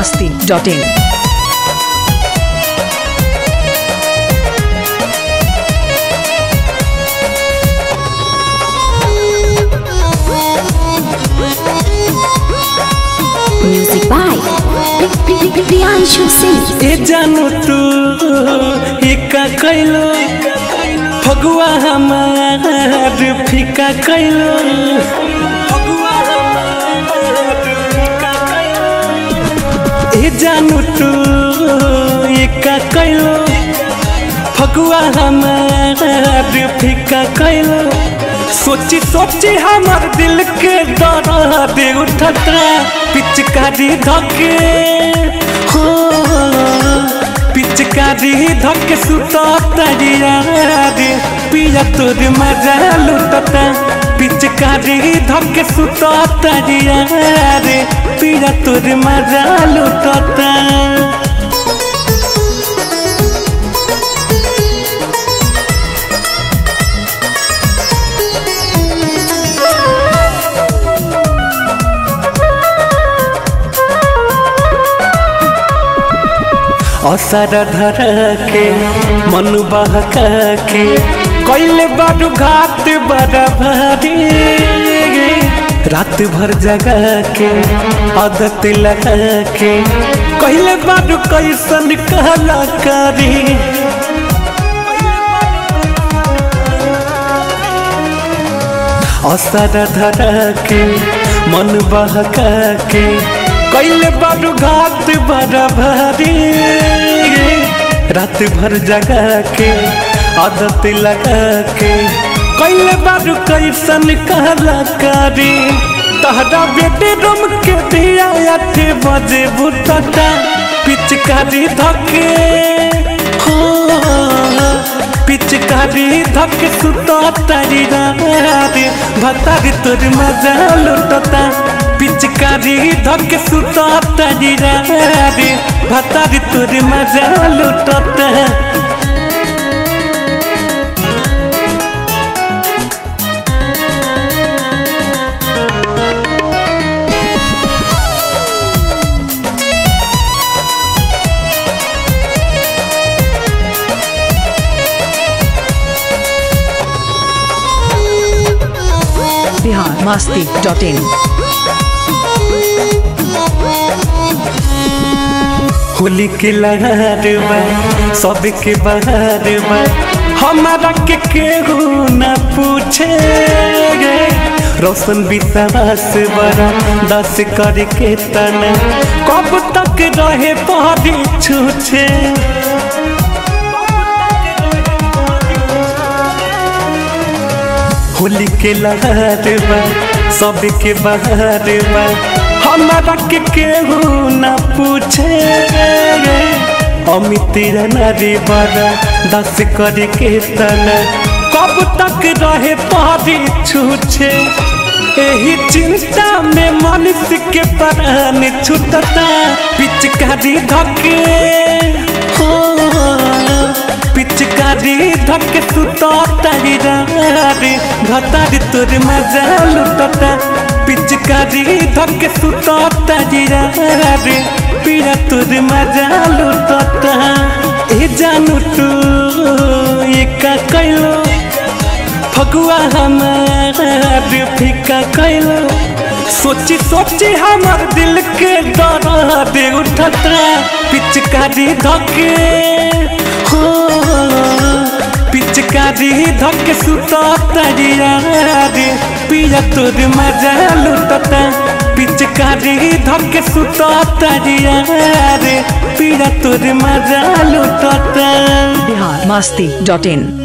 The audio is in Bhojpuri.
masti.in. Music by Priyanshu Singh. ए जानू तू ये का कैलो फगुआ हमार फीका कैलो ए जानू तू ये का कैलो फगुआ हमार फीका कैलो सोची सोची हमार दिल के दर्द उठता पिचकारी धके हो पिचकारी धके सुता तरिया रे पिया तोर मजा लुटता पिचकारी धके सुता तरिया रे पिया तोर मजा लुटता असर धर के मन बहक के कैले बारू घाट बड़ा भारी रात भर जगा के आदत लगा के कैले बारू कैसन कहला करी असर धर के मन बहक के कैले बारू घाट बड़ा भारी रात भर जगा के आदत लगा के कैले बारू कैसन कहला करी तहरा बेटे रम के दिया आठ बजे बुतटा पिचकारी धके हो पिचकारी धके सुता तारी रे भतारी तोर मजा लुटता पिचकारी धके सुता तारी रे भतारी तोर मजा लुटता Bihar masti.in. होली के लहर बा सबके बहार बा हमारा के केहू न पूछे गे रोशन विश्वास बड़ा दस करके तना कब तक रहे पहाड़ी छूछे होली के लहर बा सबके बहार बा हमारा के केहू न पूछे अमित नारी बड़ा दस करके तना कब तक रहे पहाड़ी छूछे एही चिंता में मनुष्य के प्राण छूटता पिचकारी धके हो पिचकारी धके सुता तारी रे भतारी तोर मजा लुटता पिचकारी धके सुता तारी रे पीरा तोर मजा लुटता ए जानू तू ये का कैलो फगुआ हमार फीका कैलो सोची सोची हमार दिल के दर्द उठता पिचकारी धके हो पिचकारी धके सुता तरिया रे पिया तोर मजा लुटता पिचकारी धके सुता तरिया रे पिया तोर मजा लुटता Bihar masti.in.